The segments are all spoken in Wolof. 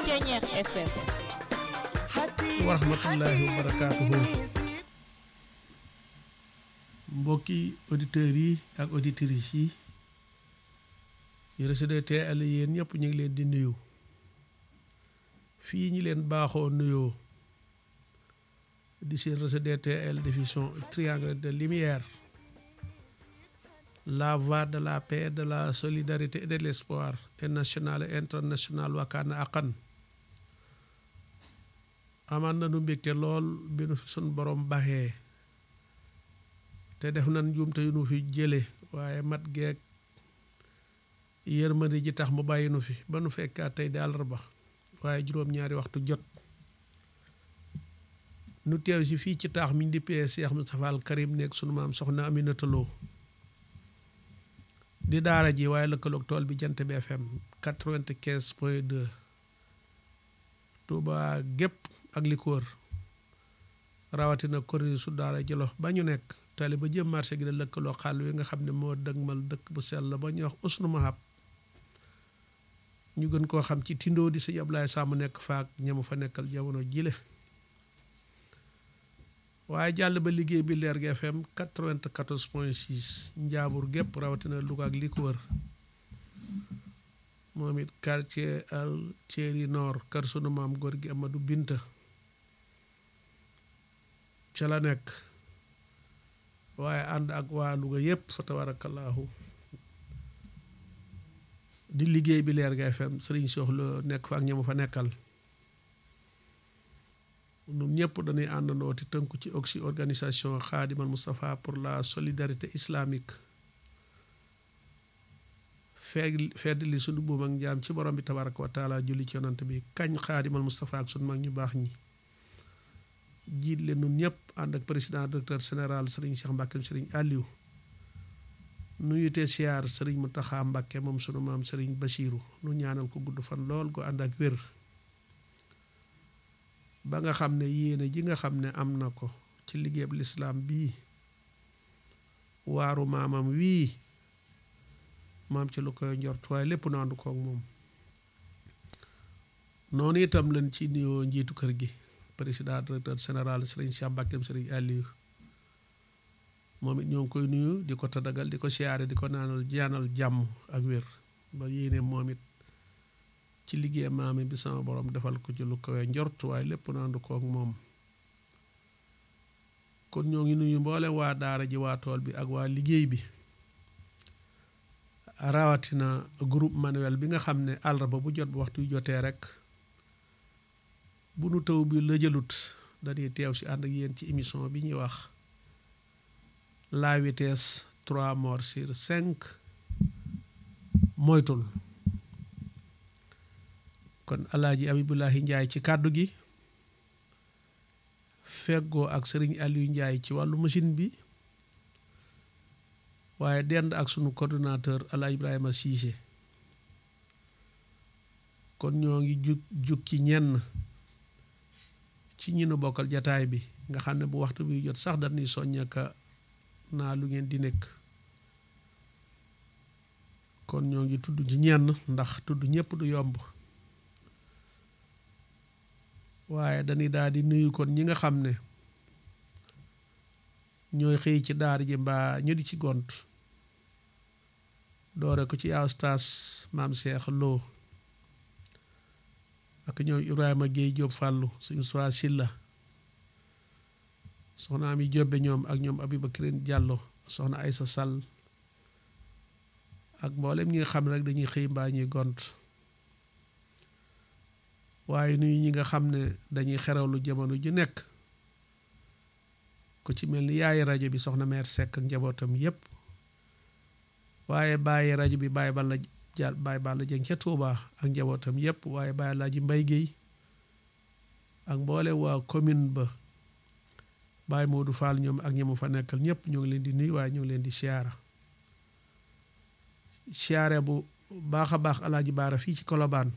Ceñeex FM wa rahmatullahi wa barakaatuhu mbokki auditeurs yi ak auditrices yi yu Rachida TL yéen ñëpp ñu ngi leen di nuyu fii ñi leen baaxoo nuyoo di seen Rachida TL diffusion triangle de lumière la voie de la paix de la solidarité et de l'espoir et national et international wakkaana aqan amaan na nu mbégte lool bi nu fi sun borom baxee te def nan njuumte yu nu fi jële waaye mat geeg yërmande ji tax mu bàyyi nu fi ba nu fekkaat tey di àllarba waaye juróom-ñaari waxtu jot nu teew si fii ci taax mi ñu dippee Cheikh Moustapha Al Karim nekk sunu maam soxna Aminata Lo di daara ji waaye lëkkaloog tool bi jant bi FM quatre-vingt-quinze point deux Touba gépp ak li ko wër rawatina kuréel su daara jëlo ba ñu nekk tali ba jëm marché gi da lëkkaloo xàll wi nga xam ne moo dëgmal dëkk bu sell ba ñuy wax usnu mahab ñu gën koo xam ci tindoo di sëñ Ablaye Samb nekk faak ñamu fa nekkal jamono jile waaye jàll ba liggéey bi leer gi FM 94 point 6 njaambur gépp rawatina Louga ak li ko wër moom it quartier al Thierry Nord kër sunu maam góor gi Amadou Binta ca la nekk waaye ànd ak waa Louga yépp fa tabarakallahu di liggéey bi leer gi FM sëriñ soxla nekk fa ak ñamu fa nekkal ñun ñëpp dañuy àndandoo ti tënku ci oxy organisation Khadimal Moustapha pour la solidarité islamique feeg fedd li sunu buum ak njaam ci borom bi tabaraka wa taala julli ci yonant bi kañ Khadimal Moustapha ak sunu mag ñu baax ñi jiit leen nun ñëpp ànd ak président directeur général sëriñ Cheikh Mbacke sëriñ Aliou nuyute siyaar sëriñ Mountakha Mbacke moom sunu maam sëriñ Basiru nu ñaanal ko gudd fan lool ko ànd ak wér ba nga xam ne yéene ji nga xam ne am na ko ci liggéeyab lislaam bii waaru maamam wii maam ci lu koy njort waaye lépp nu ànd koog moom noonu itam lañ ci nuyoo njiitu kër gi président directeur général sëriñ Cheikh Mbacke sëriñ Aliou moom it ñoo ngi koy nuyu di ko tadagal di ko siyaare di ko naanal jaanal jàmm ak wér ba yéene moom it ci liggéey maami bi sama borom defal ko ci lu koy njort waaye lépp nu ànd koog moom kon ñoo ngi nuyu mboole waa daara ji waa tool bi ak waa liggéey bi rawatina groupe manuel bi nga xam ne àllarba bu jot bu waxtu yu jotee rek bu nu taw bi la jëlut dañuy teew si ànd ak yéen ci émission bi ñuy wax la vitesse trois morts sur cinq moytul kon alaaji abibulahi njaay ci kàddu gi feggoo ak sëriñ aliou njaay ci wàllu machine bi waaye dend ak sunu coordonnateur ala ibrahima siise kon ñoo ngi jug jug ci ñenn ci ñi nu bokkal jataay bi nga xam ne bu waxtu bi jot sax dañuy soññaka naa lu ngeen di nekk kon ñoo ngi tudd ci ñenn ndax tudd ñëpp du yomb waaye dañuy daal di nuyu kon ñi nga xam ne ñooy xëy ci daar ji mbaa ñu di ci gont doore ko ci yaa ustaas maam Cheikh Lo ak ñoom Ibrahima Guèye Diop Fàllu suñu soi Silla soxna Ami Jóobe ñoom ak ñoom Abibakirin Jàllo soxna Aysa Sall ak mboolem ñi nga xam ne rek dañuy xëy mbaa ñuy gont waaye nuyu ñi nga xam ne dañuy xerawlu jamono ju nekk ku ci mel ni yaayi rajo bi soxna meer Seck ak njabootam yépp waaye bàyyi rajo bi bàyyi balla jàll bàyyi balla jëng ca Touba ak njabootam yépp waaye bàyyi laa ji mbay géey ak mboole waa commune ba bàyyi Modou Fall ñoom ak ñamu fa nekkal ñëpp ñoo ngi leen di nuyu waaye ñoo ngi leen di siyaara siyaare bu baax a baax alaaji baara fii ci Kolobaan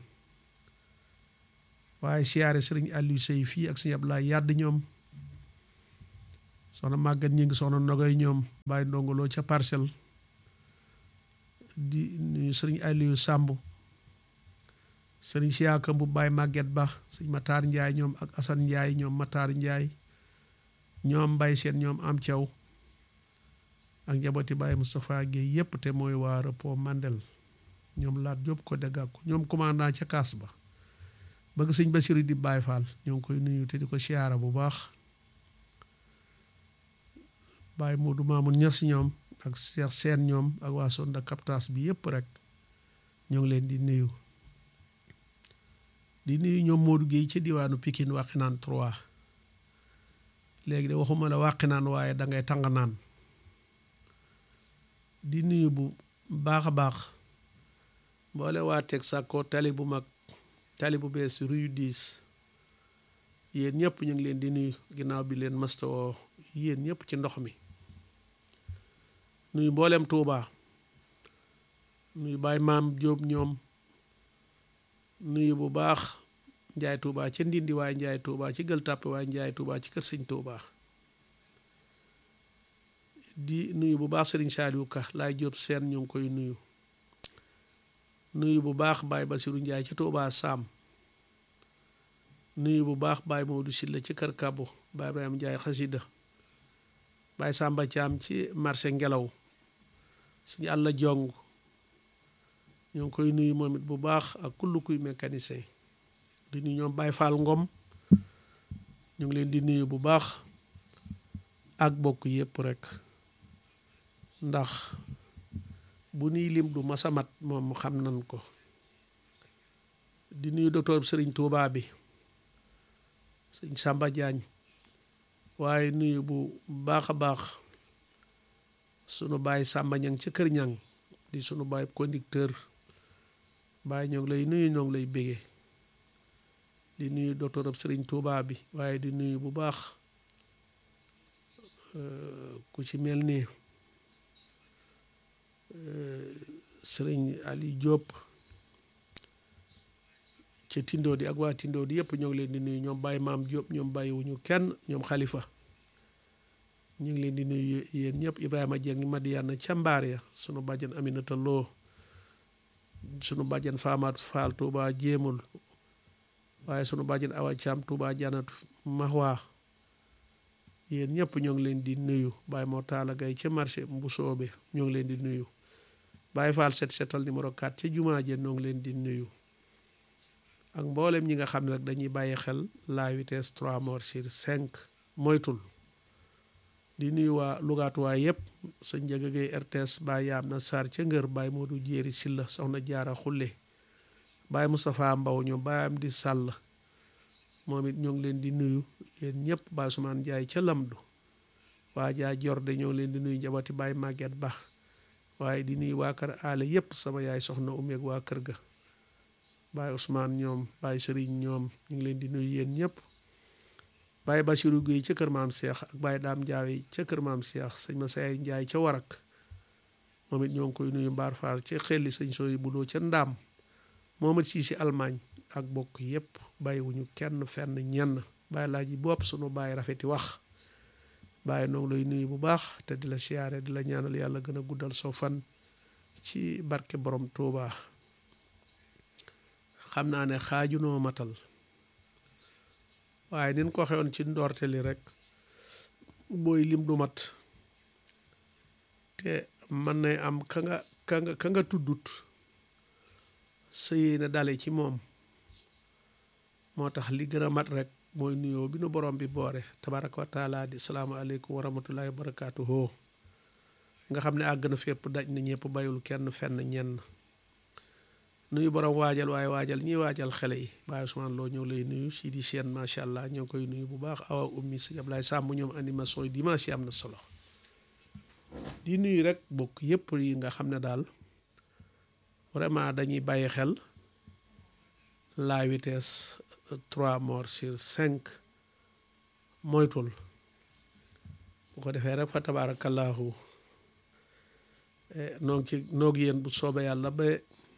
waaye siyaare sëriñ Aliou Sey fii ak sëñ Ablaye yàdd ñoom soxna màggat ñi ngi soxna nogoy ñoom bàyyi ndongoloo ca parcelle di nuyu sëriñ Aliou Sàmb sëriñ siyaaka bu baay màgget ba sëñ mataar njaay ñoom ak asan njaay ñoom mataar njaay ñoom mbay seen ñoom am caw ak njabooti baay Moustapha Guèye yépp te mooy waa repos mandel ñoom laat jóob ko dégg ko ñoom commandant ca kaas ba bëgg sëñ Basiru di Baay Faal ñoo ngi koy nuyu te di ko siyaara bu baax Baay Moodu Maamun Ñas ñoom ak Cheikh Seen ñoom ak waa sonda captage bi yépp rek ñoo ngi leen di nuyu di nuyu ñoom Modou Guèye ca diwaanu Pikine Waxinaan 3 léegi de waxuma la Waxinaan waaye da ngay tàng naan di nuyu bu baax a baax mboole waa teg sàkkoo tali bu mag tali bu bees rue 10 yéen ñëpp ñu ngi leen di nuyu ginnaaw bi leen mastawoo yéen ñëpp ci ndox mi nuyu mboolem Touba nuyu Baay Maam Jóob ñoom nuyu bu baax njaay Touba ca Ndindi waaye njaay Touba ci Gël Tàppe waaye njaay Touba ci kër sëñ Touba di nuyu bu baax Serigne Saliou Ka laay Jóob seen ñu ngi koy nuyu nuyu bu baax Baay Basiru Njaay ci Touba Saam nuyu bu baax Baay Maodu Silla ci kër Kabo Baay Ibrahima Njaay xasida Baay Sàmba Caam ci marché ngelaw suñu àlla jong ñoo ngi koy nuyu moom it bu baax ak kullu kuy mécanicien di nuyu ñoom Baay Faal Ngom ñu ngi leen di nuyu bu baax ak bokk yépp rek ndax bu nuy lim du masamat moom xam nan ko di nuyu docteur Sëriñ Tuubaa bi sëñ Sàmba Jaañ waaye nuyu bu baax a baax sunu baay Sàmba Ñang ca kër ñang di sunu baay conducteur baay ñoo ngi lay nuyu ñoo ngi lay bége di nuyu docteur ab Sëriñ Tuubaa bi waaye di nuyu bu baax ku ci mel ni sëriñ Ali Diop ca Tindo di ak waa Tindo di yëpp ñoo ngi leen di nuyu ñoom Baye Maam Diop ñoom bàyyiwuñu kenn ñoom Xalifa ñu ngi leen di nuyu yéen ñëpp Ibrahima Dieng Madiana ca mbaar ya sunu bàjjan Aminata Lo sunu bàjjan Faamaat Faal Touba jéemul waaye sunu bàjjan Awa Caam Touba Janatu Mahwa yéen ñëpp ñoo ngi leen di nuyu Baye moo taala gay ca marché bu soobe ñoo ngi leen di nuyu Baye Fall set setal numéro 4 ca jumaa je ñoo ngi leen di nuyu ak mboolem ñi nga xam ne rek dañuy bàyyi xel la vitesse 3 morts sur 5 moytul di nuyu waa lugaatuwaay yëpp sa njëga gay RTS Baye yaam na Sarr ca ngër Baye Modou Jéeri Silla soxna Jaara Xulle Baye Moustapha Mbaw ñoom Baye am di sàll moom it ñoo ngi leen di nuyu yéen ñëpp Baye Ousmane Ndiaye ca Lamdu waa jaa Jorde ñoo ngi leen di nuyu njaboti Baye Maguette Ba waaye di nuyu waa kër aale yëpp sama yaay soxna umeeg waa kër ga Baye Ousmane ñoom Baye Serigne ñoom ñu ngi leen di nuyu yéen ñëpp Baye Bassirou Guèye ca kër maam Cheikh ak Baye Daam Ndiaye ca kër maam Cheikh sëñ Massaye Ndiaye ca Warak moom it ñoo ngi koy nuyu Mbaar Faal ca xelli sëñ sooy buloo ca Ndaam moom it sii si Allemagne ak bokk yëpp bàyyiwuñu kenn fenn ñenn bàyyi laa ji bopp sunu bàyyi rafeti wax bàyyi noo ngi lay nuyu bu baax te di la siyaare di la ñaanal yàlla gën a guddal soo fan ci barke borom Touba xam naa ne xaajunoo matal waaye nin ko xewoon ci ndoorte li rek booy lim du mat te mën nay am ka nga ka nga ka nga tuddut sa yéene dale ci moom moo tax li gën a mat rek mooy nuyoo bi nu borom bi boore tabaraka wa taala di salaamaaleykum wa rahmatullahi wa barakaatuhu nga xam ne àgg na fépp daj na ñëpp bayul kenn fenn ñenn nuyu borom waajal waaye waajal ñiy waajal xele yi Baye Ousmane Lo ñëw lay nuyu si di seen macha allah ñoo ngi koy nuyu bu baax awa ummi si Ablaye Samb ñoom animation yi dimanche yi am na solo di nuyu rek bokk yëpp yi nga xam ne daal vraiment dañuy bàyyi xel la vitesse 3 morts sur 5 moytul bu ko defee rek fa tabaarakallaahu noog ci noog yéen bu soobe yàlla ba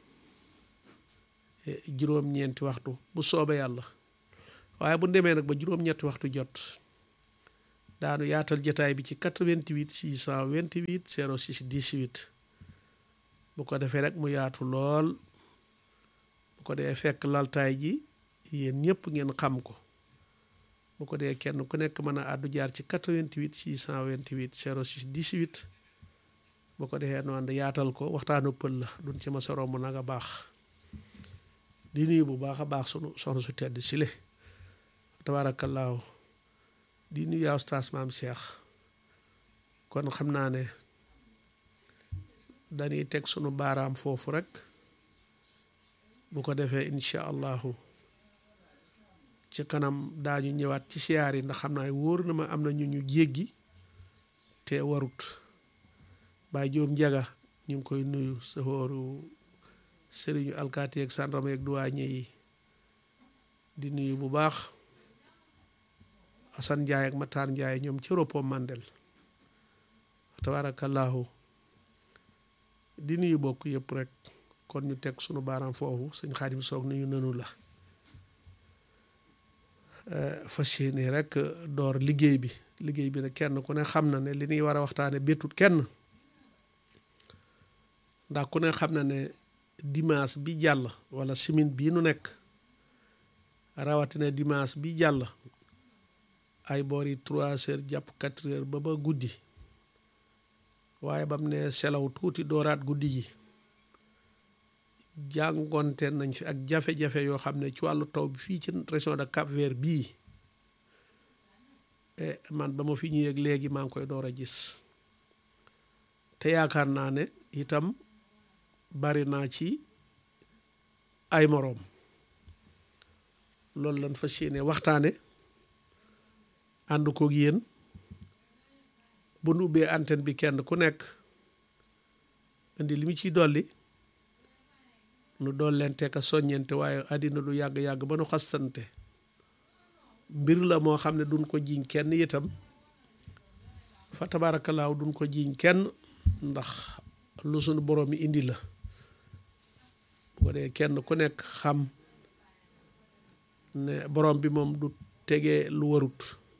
juróom-ñeenti waxtu bu soobe yàlla waaye bu demee nag ba juróom-ñetti waxtu jot daanu yaatal jataay bi ci 88 628 06 18 bu ko defee rek mu yaatu lool bu ko dee fekk laltaay ji yéen ñëpp ngeen xam ko bu ko dee kenn ku nekk mën a àddu jaar ci 88 628 06 18 bu ko defee nu ànd yaatal ko waxtaanu pël la duñ ci ma sa romb nag a baax di nuyu bu baax a baax sunu soxna su tedd sile tabaarakallaahu di nuyu yaa ustaas maam Cheikh kon xam naa ne dañuy teg sunu baaraam foofu rek bu ko defee incha allahu ci kanam daañu ñëwaat ci siyaar yi ndax xam naa wóor na ma am na ñu ñu jéggi te warut Baay Jóob Njaga ñu ngi koy nuyu safooru sëriñu alkaati ak sàndarma ak duwaañe yi di nuyu bu baax Asan Njaay ak Mataan Njaay ñoom ci roppo Mandel tabaarakallaahu di nuyu bokk yëpp rek kon ñu teg sunu baaraam foofu sëñ Xaadim soog nuyu nanu la fas yéene rek door liggéey bi liggéey bi nag kenn ku ne xam na ne li ñuy war a waxtaane béttut kenn ndax ku ne xam na ne dimanche bi jàll wala semaine bii nu nekk rawatina dimanche bi jàll ay boori trois heures jàpp quatre heures ba ba guddi waaye bam ne selaw tuuti dooraat guddi ji jàngonte nañ fi ak jafe-jafe yoo xam ne ci wàllu taw bi fii ci région de Cap-Vert bii man ba ma fi ñëwee léegi maa ngi koy door a gis te yaakaar naa ne itam bari naa ci ay moroom loolu lañ fas yéene waxtaane ànd koog yéen bu nu ubbee antenne bi kenn ku nekk indi li mu ciy dolli nu dollente ka soññente waaye àddina du yàgg-yàgg ba nu xastante mbir la moo xam ne duñ ko jiiñ kenn itam fa tabaarakallaahu duñ ko jiiñ kenn ndax lu sunu borom yi indi la bu ko dee kenn ku nekk xam ne borom bi moom du tegee lu warut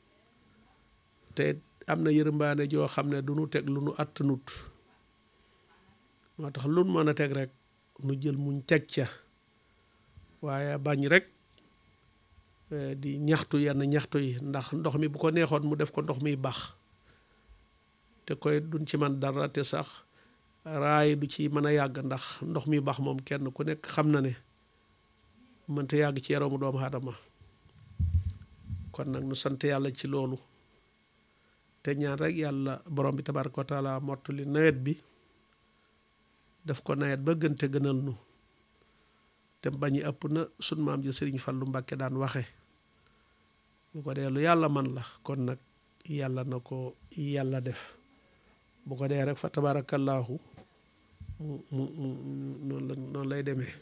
te am na yërmbaane joo xam ne du nu teg lu nu attanut moo tax lu nu mën a teg rek nu jël muñ teg ca waaye bañ rek di ñaxtu yenn ñaxtu yi ndax ndox mi bu ko neexoon mu def ko ndox miy baax te koy duñ ci man dara te sax raay du ci mën a yàgg ndax ndox mi baax moom kenn ku nekk xam na ne mënta yàgg ci yaramu doomu aadama kon nag nu sant yàlla ci loolu te ñaan rek yàlla borom bi tabaaraka wa taala mottali nawet bi def ko nawet ba gën te gënal nu te bañi ëpp na sun maam ji sëriñ Fallu Mbàkke daan waxe bu ko dee lu yàlla man la kon nag yàlla na ko yàlla def bu ko dee rek fa tabaarakallaahu mu mu mu noonu la noonu lay demee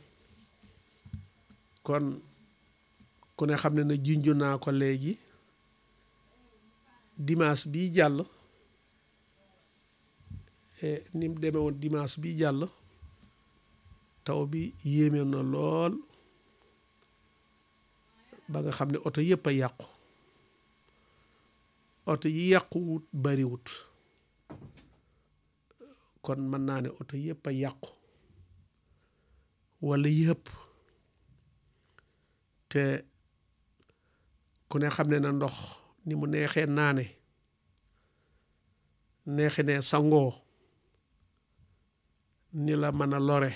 kon ku ne xam ne na junju naa ko léegi dimanche bii jàll ni mu demee woon dimanche bii jàll taw bi yéeme na lool ba nga xam ne oto yëpp a yàqu oto yi yàquwut bariwut kon mën naa ne oto yëpp a yàqu walla yëpp te ku ne xam ne na ndox ni mu neexee naane neexe ne sangoo ni la mën a lore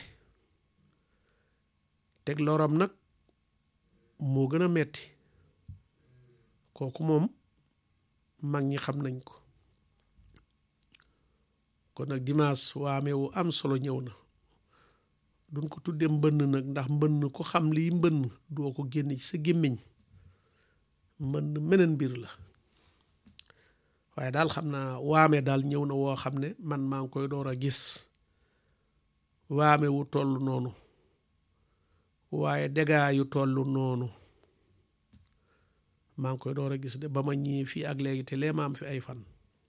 teg loram nag moo gën a metti kooku moom mag ñi xam nañ ko kon nag dimanche waame wu am solo ñëw na duñ ko tuddee mbënn nag ndax mbënn ko xam lii mbënn doo ko génn ci sa gémmiñ mbënn meneen mbir la waaye daal xam naa waame daal ñëw na woo xam ne man maa ngi koy door a gis waame wu toll noonu waaye dégaa yu toll noonu maa ngi koy door a gis de ba ma ñii fii ak léegi te lee ma am fi ay fan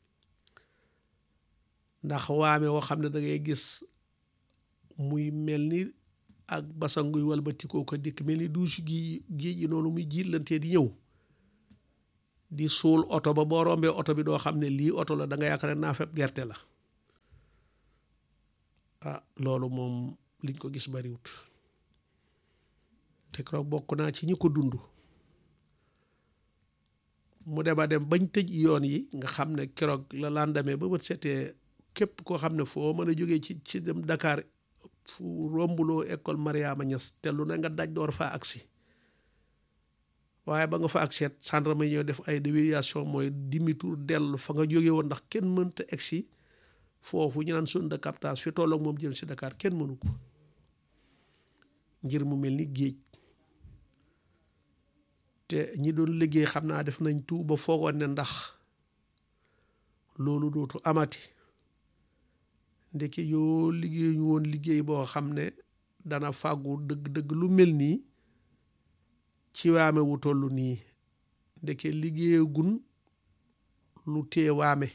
ndax waame woo xam ne da ngay gis muy mel ni ak basanguy walbatikoo ko dikk mel ni duus gi géej gi noonu muy jiitlantee di ñëw di suul oto ba boo rombee oto bi doo xam ne lii oto la da nga yaakaar ne naa feb gerte la ah loolu moom liñ ko gis bariwut te keroog bokk naa ci ñi ko dund mu dem a dem bañ tëj yoon yi nga xam ne keroog la lendemain ba bët setee képp koo xam ne foo mën a jógee ci ci dem Dakar fu rombuloo école Mariama Niass te lu ne nga daj door faa agsi waaye ba nga fa ak seet gendarme ñoo def ay déviation mooy demi-tour dellu fa nga jóge woon ndax kenn mënta egsi foofu ñu naan zone de captage fi tolloog moom jëm si Dakar kenn mënu ko ngir mu mel ni géej te ñi doon liggéey xam naa def nañ tout ba foogoon ne ndax loolu dootu amati ndeke yoo liggéey ñu woon liggéey boo xam ne dana fàggu dëgg-dëgg lu mel nii ci waame wu toll nii ndeke liggéeyagun lu tee waame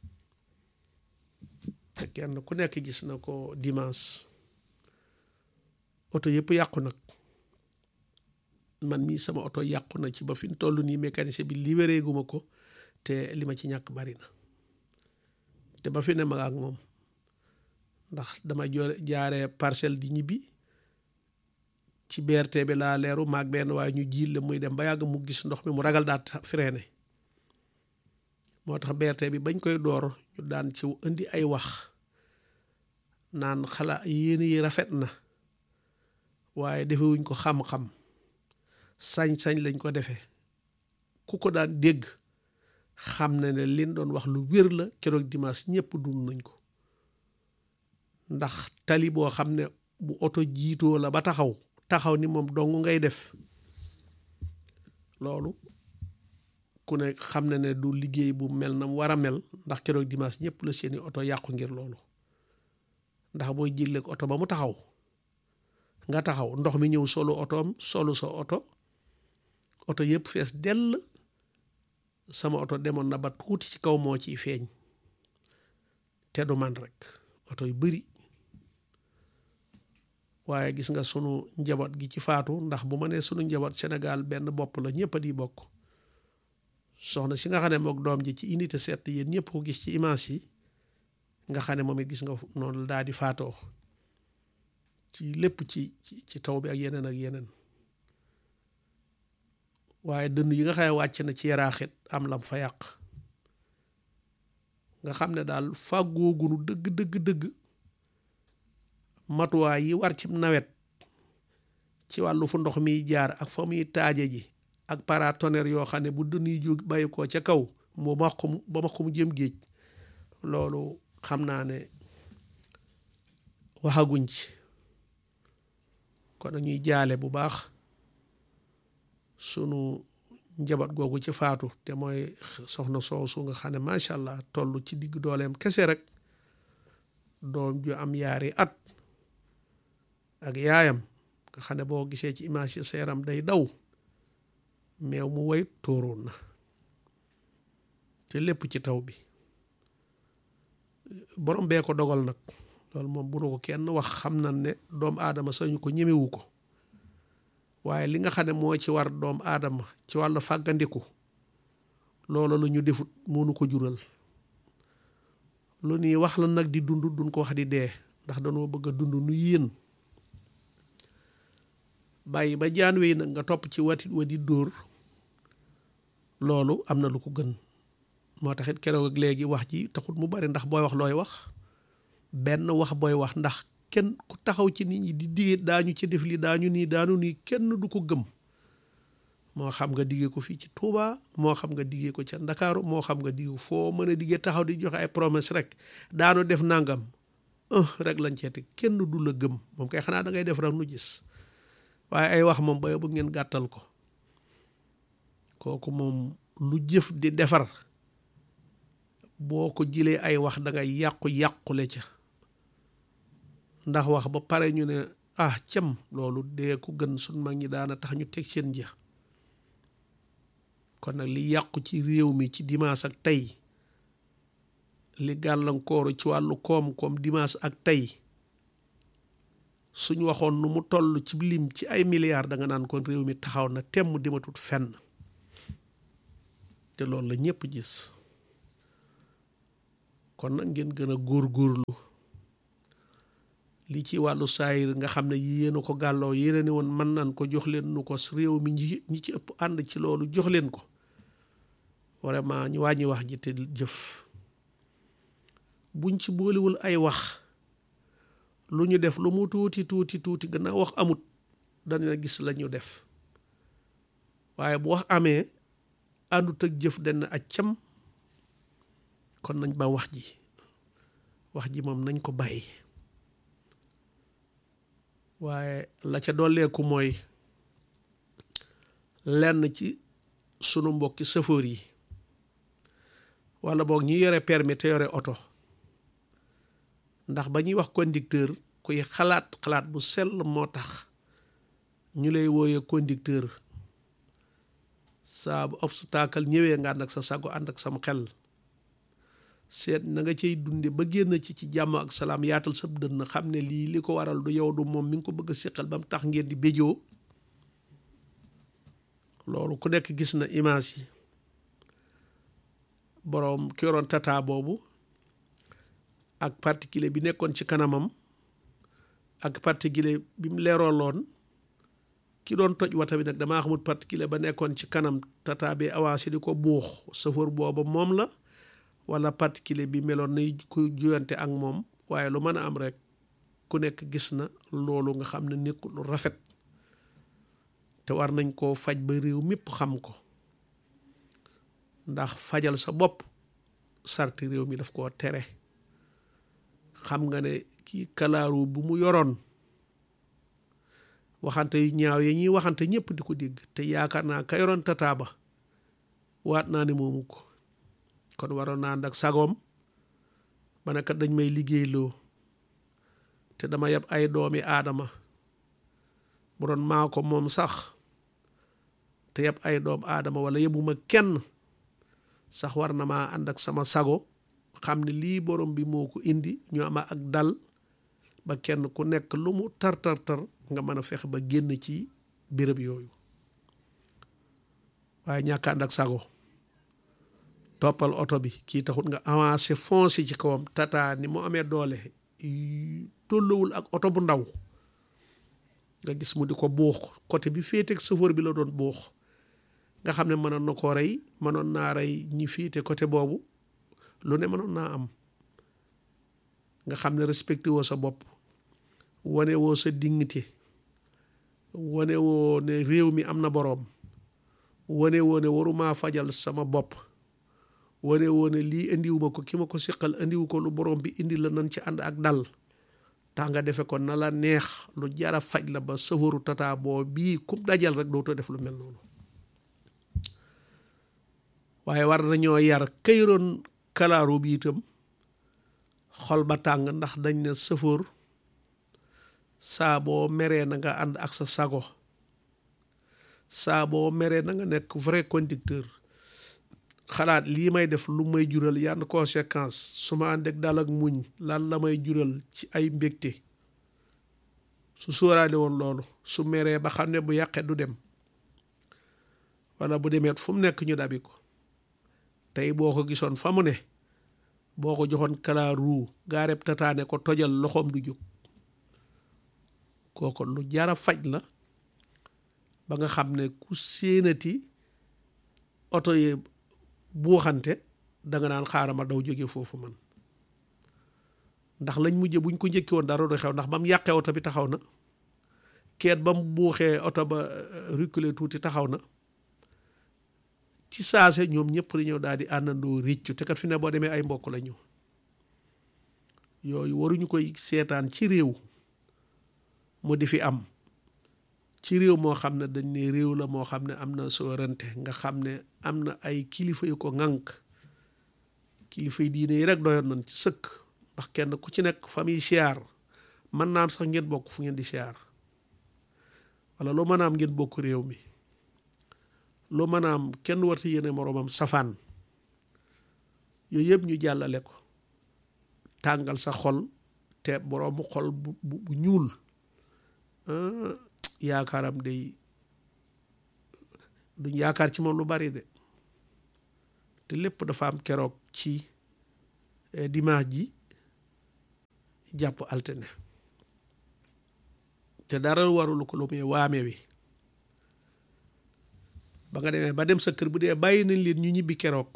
te kenn ku nekk gis na ko dimanche oto yëpp yàqu nag man mii sama oto yàqu na ci ba fi mu toll nii mécanicien bi libéré guma ko te li ma ci ñàkk bari na te ba fi ne ma ak moom ndax dama jo jaaree parcelle di ñibbi ci BRT bi laa leeru maag benn waaye ñu jiil la muy dem ba yàgg mu gis ndox mi mu ragal daat freiné moo tax BRT bi bañ koy door ñu daan ci indi ay wax naan xala yéen yi rafet na waaye defewuñ ko xam-xam sañ-sañ lañ ko defee ku ko daan dégg xam na ne liñ doon wax lu wér la keroog dimanche ñëpp dund nañ ko ndax tali boo xam ne bu oto jiitoo la ba taxaw taxaw ni moom dong ngay def loolu ku ne xam na ne du liggéey bu mel na mu war a mel ndax keroog dimanche ñëpp la seeni oto yàqu ngir loolu ndax booy jégleek oto ba mu taxaw nga taxaw ndox mi ñëw solo otoom solu sa oto oto yëpp fees dell sama oto demoon na ba tuuti ci kaw moo ciy feeñ te du man rek oto yu bari waaye gis nga sunu njaboot gi ci faatu ndax bu ma nee sunu njaboot Sénégal benn bopp la ñëpp a di bokk soxna si nga xam ne mook doom ji ci unité sept yéen ñëpp ko gis ci image yi nga xam ne moom it gis nga noonu daal di faatoo ci lépp ci ci taw bi ak yeneen ak yeneen waaye dënn yi nga xam ne wàcc na ci yaraaxit am lam fa yàq nga xam ne daal fàggoogunu dëgg dëgg dëgg matuwaay yi war ci nawet ci wàllu fu ndox miy jaar ak fa muy taaje ji ak paratonnerre yoo xam ne bu dënn yi jóg bàyyi ko ca kaw moo ma ko ba ma ko mu jëm géej loolu xam naa ne waxaguñ ci kon ñuy jaale bu baax sunu njaboot googu ci faatu te mooy soxna soosu nga xam ne macha allah toll ci digg dooleem kese rek doom ju am yaari at ak yaayam nga xam ne boo gisee ci image yi seeram day daw meew mu way tóoroon na te lépp ci taw bi borom bee ko dogal nag loolu moom bu nu ko kenn wax xam na ne doomu aadama sañu ko ñemewu ko waaye li nga xam ne moo ci war doomu aadama ci wàllu fàggandiku loolu la ñu defut mënu ko jural lu nii wax la nag di dund duñ ko wax di dee ndax dañoo bëgg a dund nu yéen bàyyi ba jaan wey nag nga topp ci watit wa di dóor loolu am na lu ko gën moo taxit keroog ak léegi wax ji taxut mu bari ndax booy wax looy wax benn wax booy wax ndax kenn ku taxaw ci nit ñi di digee daañu ci def li daañu nii daanu nii kenn du ko gëm moo xam nga diggee ko fii ci Touba moo xam nga diggee ko ca Ndakaaru moo xam nga diggee foo mën a diggee taxaw di joxe ay promesse rek daanu def nangam rek lañ ceeti kenn du la gëm moom kay xanaa da ngay def rek nu gis waaye ay wax moom ba bu ngeen gàttal ko kooku moom lu jëf di defar boo ko jëlee ay wax da ngay yàqu-yàqule ca ndax wax ba pare ñu ne ah cam loolu dee ko gën sun mag ñi daana tax ñu teg seen ja kon nag li yàqu ci réew mi ci dimanche ak tey li gàllankooru ci wàllu koom-koom dimanche ak tey suñ waxoon nu mu toll ci lim ci ay milliards da nga naan kon réew mi taxaw na temm dimatut fenn te loolu la ñëpp gis kon nag ngeen gën a góorgóorlu li ci wàllu saayir nga xam ne yéen a ko gàlloo yéen ne woon mën nañ ko jox leen nu ko réew mi ñi ñi ci ëpp ànd ci loolu jox leen ko vraiment ñu wàññi wax ji te jëf buñ ci boolewul ay wax lu ñu def lu mu tuuti tuuti tuuti gannaaw wax amut dana gis la ñu def waaye bu wax amee àndut ak jëf denn ak cam kon nañ ba wax ji wax ji moom nañ ko bàyyi waaye la ca dolleeku mooy lenn ci sunu mbokki sëfoor yi wala boog ñi yore permis te yore oto ndax ba ñuy wax conducteur kuy xalaat xalaat bu sell moo tax ñu lay wooyee conducteur saa bu obstacle ñëwee nga ànd ak sa sago ànd ak sam xel seet na nga cay dunde ba génn ci ci jàmm ak salaam yaatal sab dënn xam ne lii li ko waral du yow du moom mi ngi ko bëgg a séqal ba mu tax ngeen di béjoo loolu ku nekk gis na image yi boroom ki yoroon tata boobu ak particulier bi nekkoon ci kanamam ak particulier bi mu leerooloon ki doon toj wata bi nag damaa xamut particulier ba nekkoon ci kanam tata bi avancé di ko buux chauffeur booba moom la wala particulier bi meloon nay ku juyante ak moom waaye lu mën a am rek ku nekk gis na loolu nga xam ne nekkul lu rafet te war nañ koo faj ba réew mépp xam ko ndax fajal sa bopp sarti réew mi daf koo tere xam nga ne kii kalaaru bu mu yoroon waxante yu ñaaw yi ñuy waxante ñëpp di ko dégg te yaakaar naa ka yoroon tataa ba waat naa ne moomu ko kon waroon naa ànd ak sagoom ba ne kat dañ may liggéeyloo te dama yeb ay doomi aadama bu doon maa ko moom sax te yeb ay doom aadama wala yebuma kenn sax war na maa ànd ak sama sago xam ne lii borom bi moo ko indi ñu ama ak dal ba kenn ku nekk lu mu tar tar tar nga mën a fexe ba génn ci béréb yooyu waaye ñàkk ànd ak sago toppal oto bi kii taxut nga avancé foncé ci kawam tata ni mu amee doole tollowul ak oto bu ndaw nga gis mu di ko buux côté bi féete ak chauffeur bi la doon buux nga xam ne mënoon na koo rey mënoon naa rey ñi féete côté boobu lu ne mënoon naa am nga xam ne respecté woo sa bopp wane woo sa dignité wane woo ne réew mi am na boroom wane woo ne waruma fajal sama bopp wane woo ne lii indiwuma ko ki ma ko siqal indiwu ko lu borom bi indi la nan ci ànd ak dal tax nga defe ko na la neex lu jara faj la ba sëfaru tata boo bii kum dajal rek dootoo def lu mel noonu waaye war nañoo yar këyroon kalaaru bi itam xol ba tàng ndax dañ ne sëfoor saa boo meree na nga ànd ak sa sago saa boo meree na nga nekk vrai conducteur xalaat lii may def lu may jural yan conséquence su ma ànd ak dal ak muñ lan la may jural ci ay mbégte su sóoraale woon loolu su meree ba xam ne bu yàqee du dem wala bu demeet fu mu nekk ñu dabi ko tey boo ko gisoon fa mu ne boo ko joxoon kalaaru gaareb tataane ko tojal loxoom du jóg kooko lu jara faj la ba nga xam ne ku séenati oto yi buuxante danga naan xaaral ma daw jóge foofu man ndax lañ mujje buñ ko njëkki woon dara du xew ndax ba mu yàqee oto bi taxaw na keet ba mu buuxee oto ba reculer tuuti taxaw na ci saase ñoom ñëpp dañoo daal di àndandoo réccu te kat fi ne boo demee ay mbokk la ñu yooyu waruñu koy seetaan ci réew mu di fi am ci réew moo xam ne dañ ne réew la moo xam ne am na souveraineté nga xam ne am na ay kilifa yu ko ŋànk kilifa yi diine yi rek doyoon nañ ci sëkk ndax kenn ku ci nekk famille siyaar mën naa am sax ngeen bokk fu ngeen di siyaar wala loo mën a am ngeen bokk réew mi loo mën a am kenn warta yéene moroomam safaan yooyu yëpp ñu jàllale ko tàngal sa xol te boroomu xol bu bu ñuul yaakaaram day duñ yaakaar ci moom lu bari de te lépp dafa am keroog ci dimanche ji jàpp altine te dara warulu ko lu muy waame wi ba nga demee ba dem sa kër bu dee bàyyi nañ leen ñu ñibbi keroog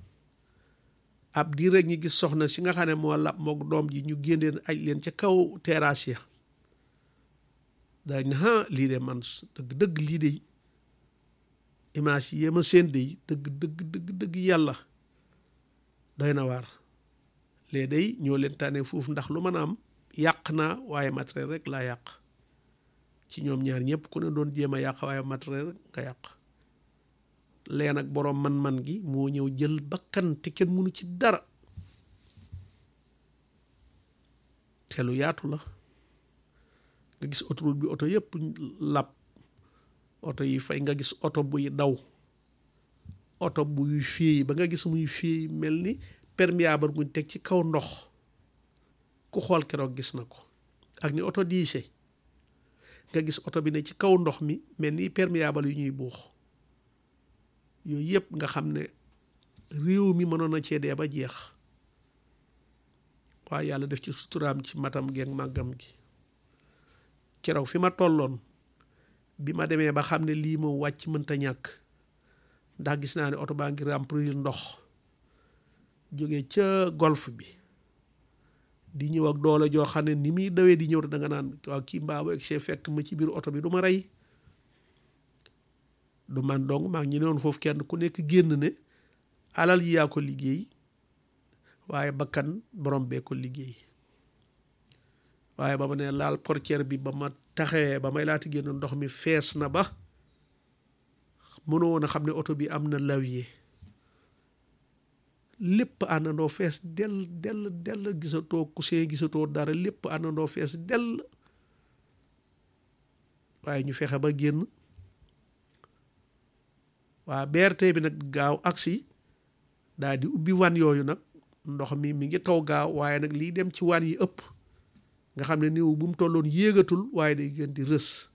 ab diir rek ñi gis soxna si nga xam ne moo lab mook doom ji ñu génneen aj leen ca kaw terrasse ya dañ ne ha lii de man dëgg dëgg lii de image yi yéema seen de dëgg dëgg dëgg dëgg yàlla doy na waar lee day ñoo leen tànnee foofu ndax lu mën a am yàq naa waaye matériel rek laa yàq ci ñoom ñaar ñëpp ku ne doon jéem a yàq waaye matériel rek nga yàq lee nag boroom man-man gi moo ñëw jël bakkan te kenn mënu ci dara te lu yaatu la nga gis autoroute bi oto yëpp làpp oto yi fay nga gis oto buy daw oto buy féey ba nga gis muy féey mel ni perméable guñ teg ci kaw ndox ku xool keroog gis na ko ak ni oto diise nga gis oto bi ne ci kaw ndox mi mel ni perméable yu ñuy buux yooyu yëpp nga xam ne réew mi mënoon na cee dee ba jeex waaye yàlla def ci suturaam ci matam geeg màggam gi keroog fi ma tolloon bi ma demee ba xam ne lii moom wàcc mënta ñàkk ndax gis naa ne oto baa ngi remplir ndox jóge ca golf bi di ñëw ak doole joo xam ne ni muy dawee di ñëw te da nga naan waaw kii mbaabu ak chef fekk ma ci biir oto bi du ma rey du man dong maa ngi ñu ne woon foofu kenn ku nekk génn ne alal yi yaa ko liggéey waaye bakkan borom bee ko liggéey waaye ba ma ne laal portière bi ba ma taxee ba may laati génn ndox mi fees na ba mënoo woon a xam ne oto bi am na lawier lépp àndandoo fees dell dell dell gisatoo coussin gisatoo dara lépp àndandoo fees dell waaye ñu fexe ba génn waa BRT bi nag gaaw agsi daal di ubbi wan yooyu nag ndox mi mi ngi taw gaaw waaye nag lii dem ci wan yi ëpp nga xam ne néew bu mu tolloon yéegatul waaye day gën di rës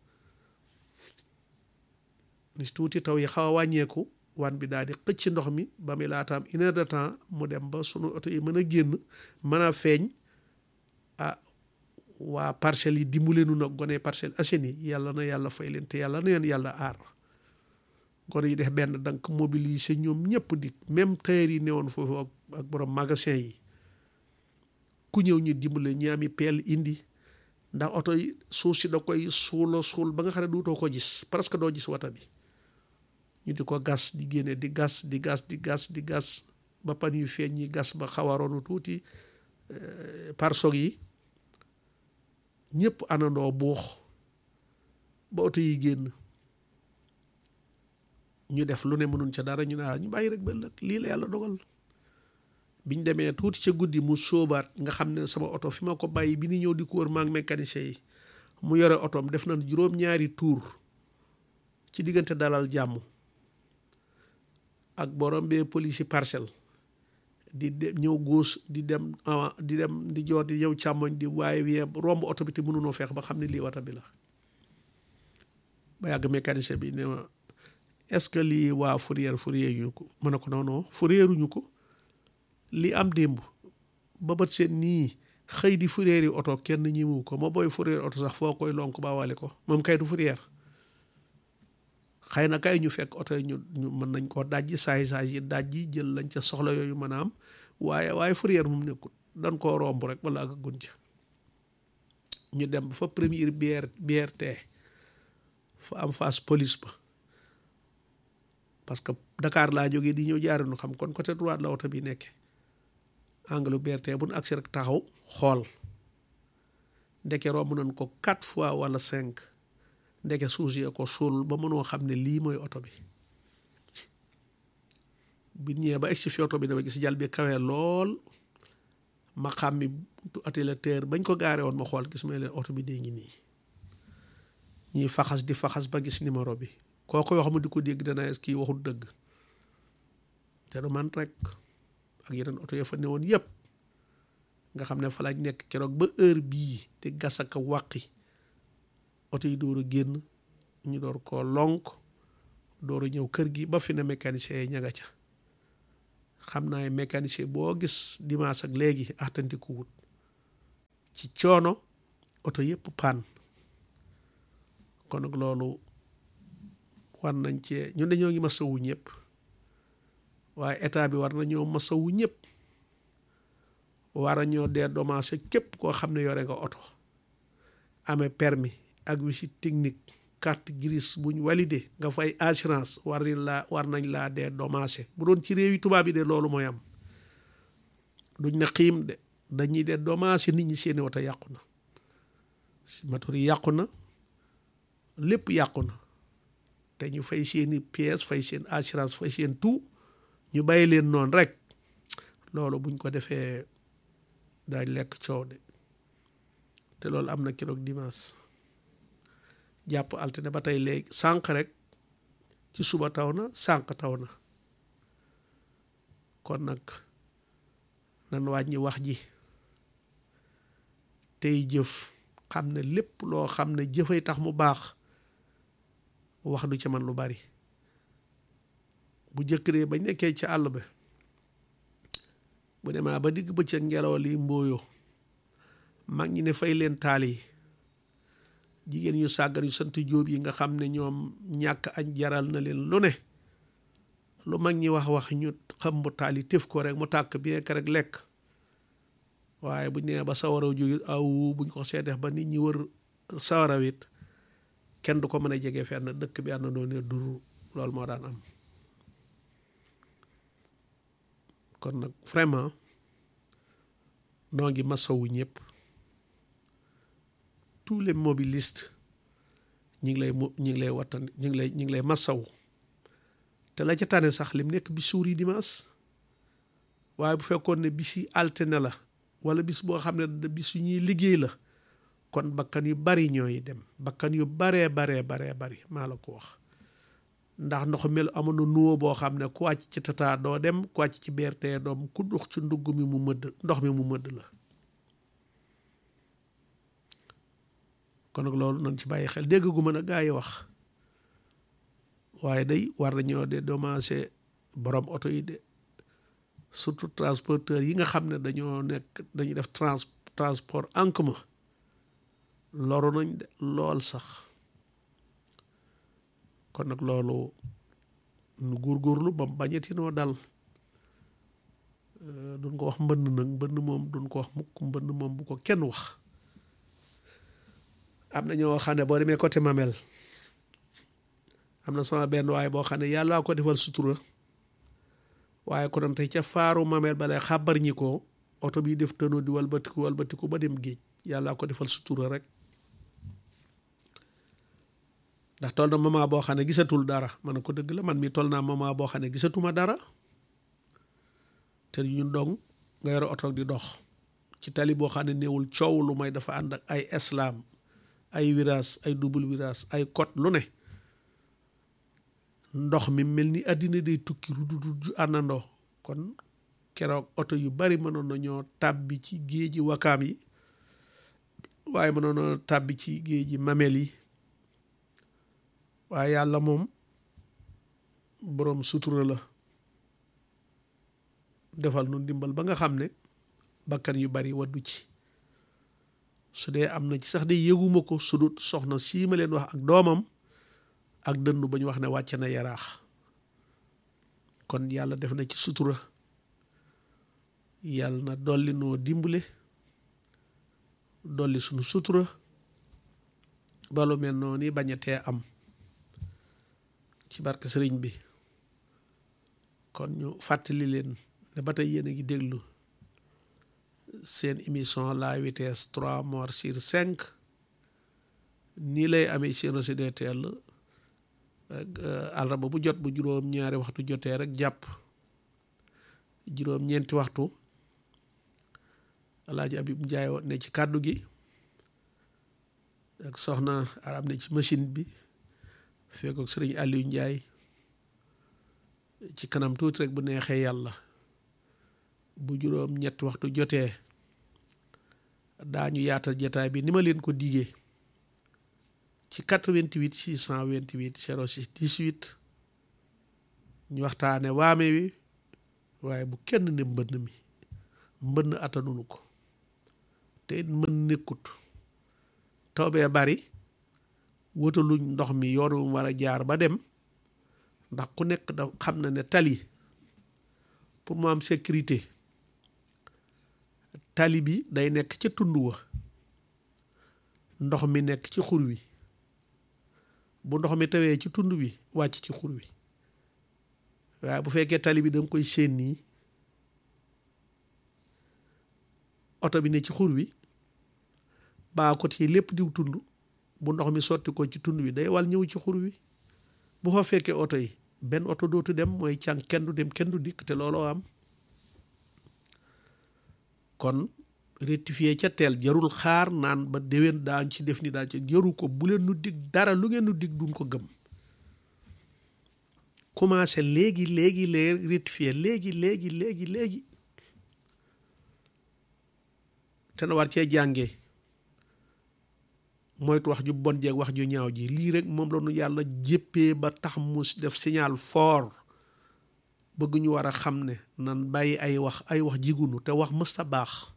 ni tuuti taw yi xaw a wàññeeku wan bi daal di xëcc ndox mi ba muy laataam une heure de temps mu dem ba sunu oto yi mën a génn mën a feeñ ah waa parcelles yi dimbale nu nag gone Parcelles Assainies yàlla na yàlla fay leen te yàlla na leen yàlla aar gone yi def benn dank mobiliser ñoom ñëpp di même tailleur yi newoon foofu ak ak borom magasin yi ku ñëw ñu dimbale ñi ami peel indi ndax oto yi suuf si da koy suula suul ba nga xam ne duutoo ko gis presque doo gis wata bi ñu di ko gas di génne di gas di gas di gas di gas ba pan yu feeñ ñi gas ba xawaroonu tuuti parsog yi ñëpp anandoo buux ba oto yi génn ñu def lu ne mënuñ ca dara ñu ne ñu bàyyi rek ba ëllëg lii la yàlla dogal biñ demee tuuti ca guddi mu sóobaat nga xam ne sama oto fi ma ko bàyyi bi ni ñëw di ko wër maa ngi mécanicien yi mu yore otoom def nañ juróom-ñaari tour ci diggante dalal jàmm ak borom bee police yi parcelle di dem ñëw góos di dem di dem di joor di ñëw càmmoñ di waaye wee romb oto bi te mënunoo feex ba xam ne lii wata bi la ba yàgg mécanicien bi ne ma est-ce que lii waa fourrière fourrière ñu ko mën na ko non non fourrière ñu ko li am démb ba bët seen nii xëy di fourrière yi oto kenn ñimu ko ma booy fourrière oto sax foo koy lonk ba wale ko moom kay du fourrière xëy na kay ñu fekk oto yi ñu ñu mën nañ koo dajji saay saay yi dajji jël lañ ca soxla yooyu mën a am waaye waaye fourrière moom nekkul dañ koo romb rek wala ak gun ca ñu dem fa première BR BRT fa am face police ba parce que Dakar laa jógee di ñëw jaarinu xam kon côté droite la oto bi nekke angle BRT bu nu agsi rek taxaw xool ndeke romb nañ ko quatre fois wala cinq ndeke suus yee ko suul ba mënoo xam ne lii mooy oto bi bi ñëwee ba egsi fi oto bi dama gis jàll bi kawee lool ma xam mi buntu atelier bañ ko gaare woon ma xool gis ma leen oto bi dee ngi nii ñuy faxas di faxas ba gis numéro bi kooku wax mu di ko dégg dana est kii waxul dëgg te du man rek ak yeneen oto ya fa newoon yëpp nga xam ne fa lañ nekk keroog ba heure bii te gas ak wàqi oto yi door a génn ñu door koo lonk door a ñëw kër gi ba fi ne mécanicien yi ñaga ca xam naa mécanicien boo gis dimanche ak léegi axtanti ko wut ci coono oto yëpp paan kon nag loolu war nañ cee ñun dañoo ngi masawu ñëpp waaye état bi war nañoo masawu ñëpp war a ñoo dee dommagé képp koo xam ne yore nga oto amee permis ak visite technique carte grise buñ validé nga fay assurance war nañ laa war nañ laa dee dommagé bu doon ci réew yi tubaab yi de loolu mooy am duñ ne xiim de dañuy dee dommagé nit ñi seeni oto yàqu na moteur yi yàqu na lépp yàqu na te ñu fay seeni pièces fay seen assurance fay seen tout ñu bàyyi leen noonu rek loolu buñ ko defee daañ lekk coow de te loolu am na keroog dimanche jàpp altine ba tey léegi sànq rek ci suba taw na sànq taw na kon nag nan wàññi wax ji tey jëf xam ne lépp loo xam ne jëfay tax mu baax wax du ci man lu bari bu jëkk dee bañ nekkee ci àll ba bu demaa ba digg bëccëg ngelaw li mbooyo mag ñi ne fay leen taal yi jigéen ñu sàggan yu sant jóob yi nga xam ne ñoom ñàkk añ jaral na leen lu ne lu mag ñi wax wax ñu xam bu taal yi tëf ko rek mu tàkk bien que rek lekk waaye buñ nee ba sawaraw jóge aw buñ ko seedeef ba nit ñi wër sawaraw it kenn du ko mën a jege fenn dëkk bi ànd doon ne duru loolu moo daan am kon nag vraiment noo ngi masawu ñëpp tous les mobilistes ñi ngi lay ñi ngi lay wattan ñi ngi lay ñi ngi lay masawu te la ca tane sax lim nekk bi suur yi dimanche waaye bu fekkoon ne bis yi altine la wala bis boo xam ne bis yu ñuy liggéey la kon bakkan yu bari ñooy dem bakkan yu baree baree baree bari maa la ko wax ndax ndox mel amoon na nuwo boo xam ne ku wàcc ci tata doo dem ku wàcc ci BRT doom ku dox ci ndugg mi mu mëdd ndox mi mu mëdd la kon nag loolu nañ ci bàyyi xel dégg gu mën a gaa yi wax waaye day war nañoo de dommagé borom oto yi de surtout transporteur yi nga xam ne dañoo nekk dañuy def trans transport en commun loru nañ de lool sax kon nag loolu nu góorgóorlu ba bañeti noo dal duñ ko wax mbënn nag mbënn moom duñ ko wax mukk mbënn moom bu ko kenn wax am na ñoo xam ne boo demee côté Mamel am na sama benn waaye boo xam ne yàllaa ko defal sutura waaye ko doon tey ca faaru Mamel ba lay xàbbar ñi ko oto bi def tënoo di walbatiku walbatiku ba dem géej yàllaa ko defal sutura rek ndax toll na moment boo xam ne gisatul dara man ko dëgg la man mi toll naa moment boo xam ne gisatuma dara te ñun dong nga yore oto di dox ci tali boo xam ne néewul coow lu may dafa ànd ak ay islam ay virage ay double virage ay côte lu ne ndox mi mel ni àddina day tukki rududud ju àndandoo kon keroog oto yu bari mënoon nañoo tàbbi ci géeji wakaam yi waaye mënoon na tàbbi ci géeji mamel yi waaye yàlla moom boroom sutura la defal nu ndimbal ba nga xam ne bakkan yu bari waddu ci su dee am na ci sax de yëguma ko su dut soxna sii ma leen wax ak doomam ak dëndu ba ñu wax ne wàcc na yaraax kon yàlla def na ci sutura yàlla na dolli noo dimbale dolli sunu sutura balu mel noonu bañ a tee am ci barke sëriñ bi kon ñu fàttali leen ne ba tey yéen a ngi déglu seen émission la vitesse trois morts sur cinq nii lay amee seen DTL àllarba bu jot bu juróom ñaari waxtu jotee rek jàpp juróom ñeenti waxtu alaaji Abib Njaay ne ci kàddu gi ak soxna arab ne ci machine bi fekk ak sëriñ Aliou Njaay ci kanam tuuti rek bu neexee yàlla bu juróom ñetti waxtu jotee daañu yaatal jataay bi ni ma leen ko digee ci 88 628 06 18 ñu waxtaane waame wi waaye bu kenn ne mbënn mi mbënn attanunu ko te it mën nekkut taw bee bari wutaluñ ndox mi yoon wu war a jaar ba dem ndax ku nekk da xam na ne tali pour mu am sécurité tali bi day nekk ca tund wa ndox mi nekk ci xur wi bu ndox mi tawee ci tund wi wàcc ci xur wi waaye bu fekkee tali bi danga koy séen nii oto bi ne ci xur wi baa ko ci lépp diw tund bu ndox mi sotti ko ci tund wi day wal ñëw ci xur wi bu fa fekkee oto yi benn oto dootu dem mooy càng kenn du dem kenn du dikk te looloo am kon rectifier ca teel jarul xaar naan ba déwén daañ ci def ni daa ci jaru ko bu leen nu dig dara lu ngeen nu dig duñ ko gëm commencé léegi léegi léegi rectifier léegi léegi léegi léegi te na war cee jàngee moytu wax ju bon jeeg wax ju ñaaw ji lii rek moom la nu yàlla jéppee ba tax mu def signal fort bëgg ñu war a xam ne nan bàyyi ay wax ay wax jigunu te wax mës ta baax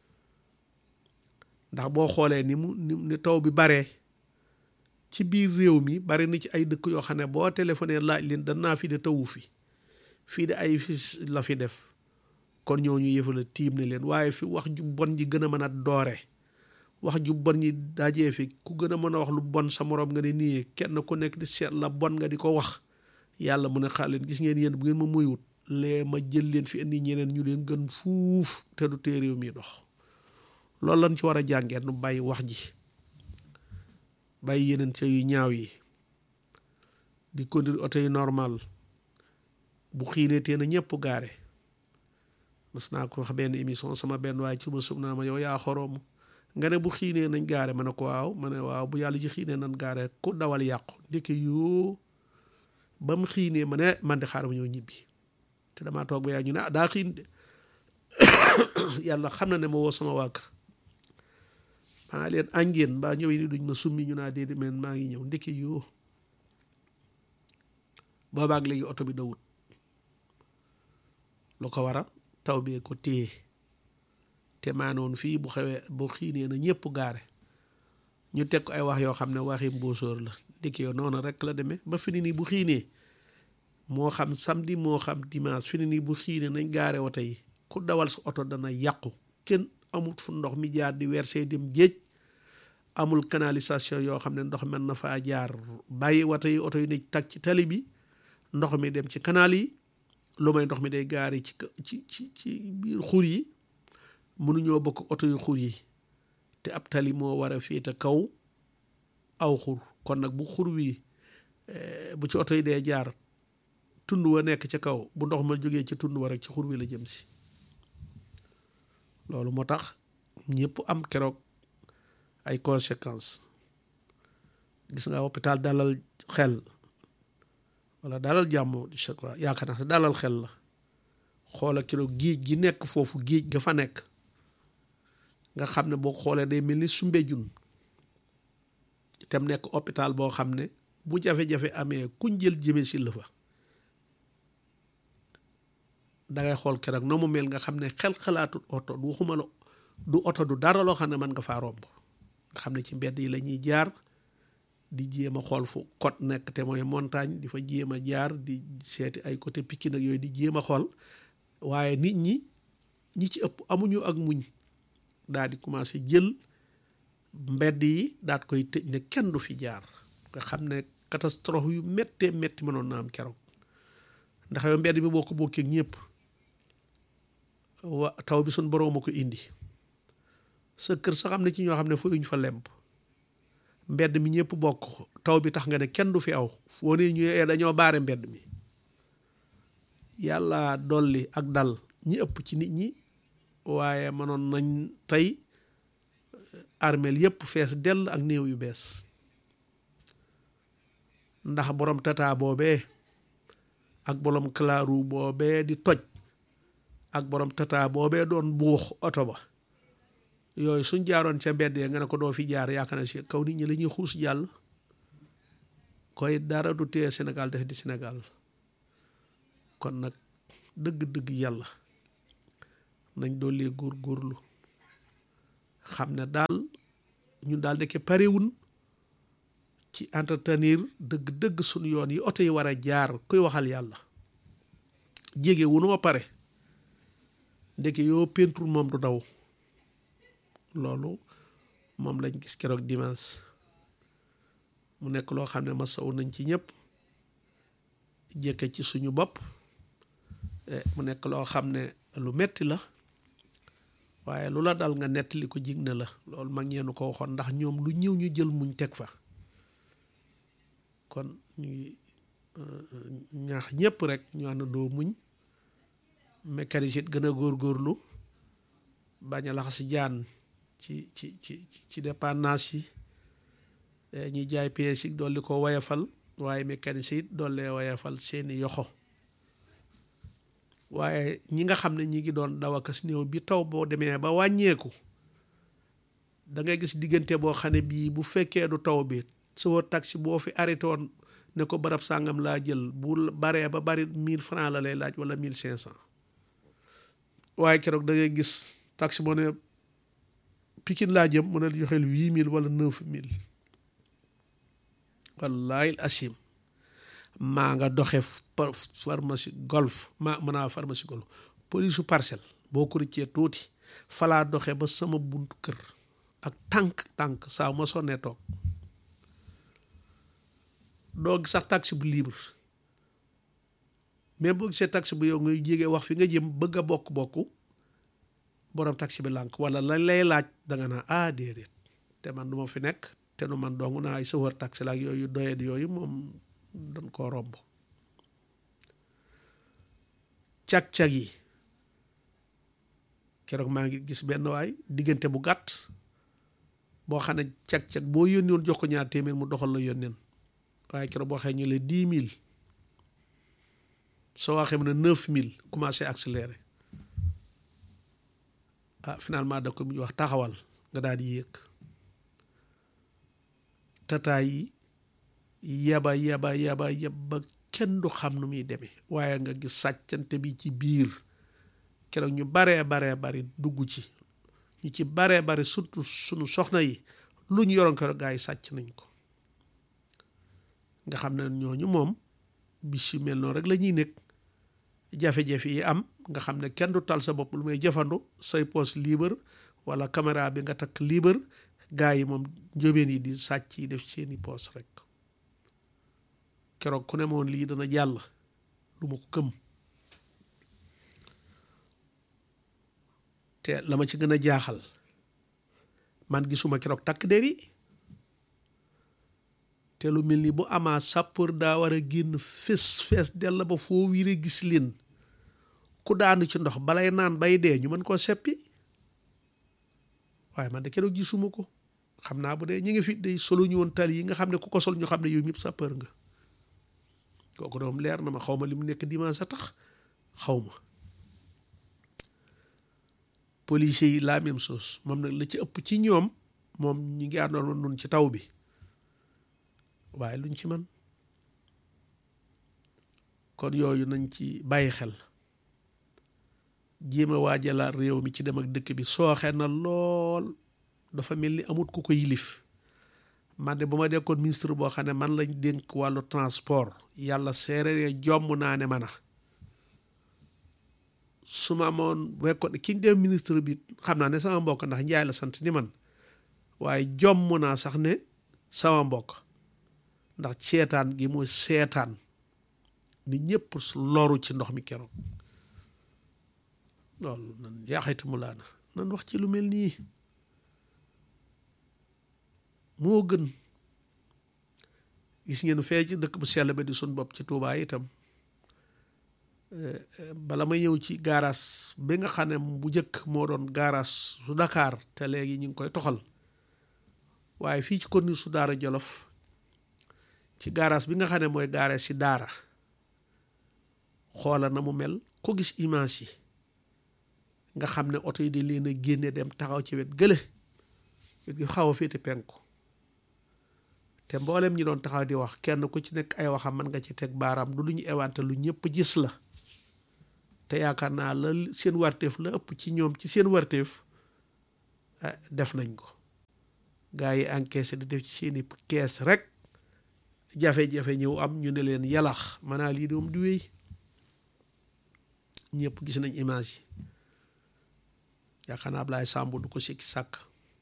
ndax boo xoolee ni mu ni taw bi baree ci biir réew mi bari na ci ay dëkk yoo xam ne boo téléphoné laaj leen danaa fi de tawu fi fii de ay fi la fi def kon ñooñu yëfala tiim ne leen waaye fi wax ju bon ji gën a mën a doore wax ju bon ñi dajee fi ku gën a mën a wax lu bon sa moroom nga ne nii kenn ku nekk di seet la bon nga di ko wax yàlla mu ne xaar leen gis ngeen yéen bu ngeen ma muyut lee ma jël leen fi indi ñeneen ñu leen gën fuuf te du tee réew mi dox loolu lañ ci war a jàngee nu bàyyi wax ji bàyyi yeneen ca yu ñaaw yi di conduire oto yi normal bu xiinee tee na ñëpp gaare mas naa ko wax benn émission sama benn waaye ci ma sub naa ma yow yaa xoroom nga ne bu xiinee nañ gaare ma ne ko waaw ma ne waaw bu yàlla ji xiinee nañ gaare ku dawal yàqu ndeke yoo ba mu xiinee ma ne man de xaaral ma ñëw ñibbi te damaa toog ba yaa ñu ne ah daa xiin de yàlla xam na ne ma woo sama waa kër maa leen àngeen mbaa ñëwee ni duñ ma summi ñu naa déedéet men maa ngi ñëw ndeke yoo boobaag léegi oto bi dawut lu ko waral taw bee ko téye te maanoon fii bu xewee bu xiinee na ñëpp gaare ñu teg ko ay wax yoo xam ne waxi mbóosóor la ndeke yoo noonu rek la demee ba fi ni nii bu xiinee moo xam samedi moo xam dimanche fi ni nii bu xiinee nañ gaare oto yi ku dawal sa oto dana yàqu kenn amul fu ndox mi jaar di versé dem géej amul canalisation yoo xam ne ndox mën na faa jaar bàyyi oto yi oto yi ne tag ci tali bi ndox mi dem ci canal yi lu may ndox mi day gaari ci ci ci ci biir xur yi mënuñoo bokk oto yu xur yi te ab tali moo war a féete kaw aw xur kon nag bu xur wi bu ci oto yi dee jaar tund wa nekk ca kaw bu ndox ma jógee ci tund wa rek ci xur wi la jëm si loolu moo tax ñëpp am keroog ay conséquences gis nga hôpital dalal xel wala dalal jàmm je crois yaakaar naa dalal xel la xoola keroog géej gi nekk foofu géej ga fa nekk nga xam ne boo xoolee day mel ni Soumbédioune itam nekk hôpital boo xam ne bu jafe-jafe amee kuñ jël jëme si la fa dangay xool keroog na mu mel nga xam ne xel xalaatut oto du waxuma la du oto du dara loo xam ne mën nga faa romb nga xam ne ci mbedd yi la ñuy jaar di jéem a xool fu côte nekk te mooy montagne di fa jéem a jaar di seeti ay côté Pikine ak yooyu di jéem a xool waaye nit ñi ñi ci ëpp amuñu ak muñ daal di commencé jël mbedd yi daat koy tëj ne kenn du fi jaar nga xam ne catastrophe yu méttee métti mënoon na am keroog ndax yow mbedd bi boo ko bokkee ñëpp wa taw bi suñ boroom a ko indi sa kër sa xam ne ci ñoo xam ne fooyuñ fa lemp mbedd mi ñëpp bokk taw bi tax nga ne kenn du fi aw foo ne ñu dañoo baare mbedd mi yàlla dolli ak dal ñi ëpp ci nit ñi waaye mënoon nañ tey armeel yëpp fees dell ak néew yu bees ndax borom tata boobee ak borom kalaaru boobee di toj ak borom tata boobee doon buux oto ba yooyu suñ jaaroon ca mbedd ya nga ne ko doo fi jaar yaakaar na si kaw nit ñi la ñuy xuus jàll koy dara du tee Sénégal def di Sénégal kon nag dëgg-dëgg yàlla nañ doolee góor góorlu xam ne daal ñun daal dekke parewun ci entretenir dëgg-dëgg suñu yoon yi oto yi war a jaar kuy waxal yàlla jege wunu ba pare ndeke yoo peinture moom du daw loolu moom lañ gis keroog dimanche mu nekk loo xam ne masawu nañ ci ñëpp jëkke ci suñu bopp mu nekk loo xam ne lu metti la waaye lu la dal nga nettali ko jig na la loolu mag ñeenu ko waxoon ndax ñoom lu ñëw ñu jël muñ teg fa kon ñuy ñaax ñëpp rek ñu àndandoo muñ mécanicien gën a góorgóorlu bañ a laxas jaan ci ci ci ci dépendance yi ñi jaay pièces yi dolli ko wayafal waaye mécanicien it dollee wayafal seeni yoxo waaye ñi nga xam ne ñi ngi doon daw akas néew bi taw boo demee ba wàññeeku da ngay gis diggante boo xam ne bii bu fekkee du taw bi soo taxi boo fi arrêté woon ne ko barab sàngam laa jël bu baree ba bari mille francs la lay laaj wala mille cinq cent waaye keroog da ngay gis taxi boo ne Pikine laa jëm mu ne joxeel huit mille wala neuf mille wallahi asim maa nga doxe pharmacie golf maa mën naa pharmacie golf police su parcelle boo ko rëccee tuuti falaa doxe ba sama buntu kër ak tànk tànk saa ma sonnee toog doo gis sax taxi bu libre mais boo gisee taxi bu yow ngay jege wax fi nga jëm bëgg a bokk-bokk borom taxi bi lànk wala lañ lay laaj danga naa ah déedéet te man du ma fi nekk te nu man dong naa ay sawar taxi la ak yooyu doyet yooyu moom dañ koo romb cag-cag yi keroog maa ngi gis benn waay diggante bu gàtt boo xam ne cag-cag boo yónni woon jox ko ñaar téeméer mu doxal la yónneen waaye keroog boo xee ñu le dix mille soo waxee mu ne neuf mille commencé accéléré ah finalement da ko mu wax taxawal nga daal di yéeg tataay yi yaba yaba yaba yaba kenn du xam nu muy demee waaye nga gis sàccante bi ci biir keroog ñu baree baree bari dugg ci ñu ci baree bari surtout sunu soxna yi lu ñu yoroon keroog gaa yi sàcc nañ ko nga xam ne ñooñu moom bis yu mel noonu rek la ñuy nekk jafe-jafe yi am nga xam ne kenn du tal sa bopp lu may jëfandu say poos libre wala caméra bi nga takk libre gaa yi moom njóobeen yi di sàcc yi def seeni poos rek keroog ku ne moon lii dana jàll du ma ko gëm te la ma ci gën a jaaxal man gisuma keroog takk der yi te lu mel ni bu amaa sapeur daa war a génn fees fees dell ba foo wiire gis leen ku daanu ci ndox balay naan bay dee ñu mën koo seppi waaye man de keroog gisuma ko xam naa bu dee ñu ngi fi day solo ñu woon tali yi nga xam ne ku ko sol ñu xam ne yow ñëpp sapeur nga kooku doom leer na ma xaw ma li mu nekk dimanche sa tax xaw ma policiers yi la même chose moom nag la ci ëpp ci ñoom moom ñi ngi àndoon nun ci taw bi waaye luñ ci man kon yooyu nañ ci bàyyi xel jéem a waajalaat réew mi ci dem ak dëkk bi sooxe na lool dafa mel ni amut ku ko yilif man de bu ma dekkoon ministre boo xam ne man lañ dénk wàllu transport yàlla seeree jomm naa ne man a su ma amoon wekkoon ki ñu dem ministre bi xam naa ne sama mbokk ndax njaay la sant ni man waaye jomm naa sax ne sama mbokk ndax seetaan gi mooy seetaan ni ñëpp loru ci ndox mi keroog loolu nan yaaxayti mu laana nan wax ci lu mel nii moo gën gis ngeen fee ci dëkk bu sell ba di sun bopp ci Tuubaa itam bala ma ñëw ci gaaraas bi nga xam ne bu njëkk moo doon gaaraas su Dakar te léegi ñu ngi koy toxal waaye fii ci commune su Daara Jolof ci gaaraas bi nga xam ne mooy gaare si daara xoola na mu mel ko gis image yi nga xam ne oto yi di leen a génne dem taxaw ci wet gële wet gi xaw a féete penku te mboolem ñi doon taxaw di wax kenn ku ci nekk ay waxam mën nga ci teg baaraam du lu ñu ewante lu ñëpp gis la te yaakaar naa la seen warteef la ëpp ci ñoom ci seen warteef def nañ ko gaa yi encaissé di def ci seeni kees rek jafe-jafe ñëw am ñu ne leen yalax maanaa lii doom di wéy ñëpp gis nañ image yi yaakaar naa Ablaye Samb du ko sikki sàkk